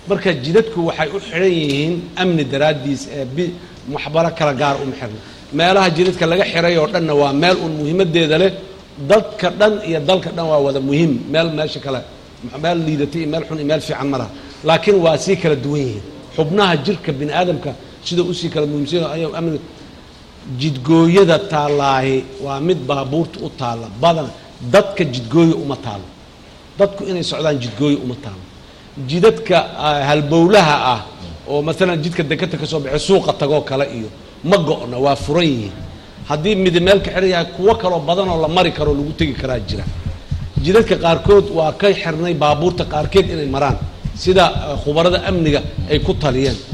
marka jidadku waxay u xidhan yihiin amni daraaddiis ee bi waxbaro kala gaar uma xirna meelaha jidadka laga xiray oo dhanna waa meel uun muhiimadeeda leh dadka dhan iyo dalka dhan waa wada muhiim meel meesha kale meel liidatay iyo meel xun iyo meel fiican ma laha laakiin waa sii kala duwan yihiin xubnaha jirka bini aadamka sida usii kala muhiimsan ayaa amni jidgooyada taallaahi waa mid baabuurta u taalla badan dadka jidgooya uma taalo dadku inay socdaan jidgooya uma taalo jidadka ah, halbowlaha ah oo maalan jidka dekata ka soo baxay suuqa tagoo kale iyo ma go'na waa furan yihiin haddii midi meel ka xiran yahay kuwo kaloo badan oo la mari karo lagu tegi karaa jira jidadka qaarkood waa ka xirnay baabuurta qaarkeed inay maraan sida eh, khubarada amniga ay ku taliyeen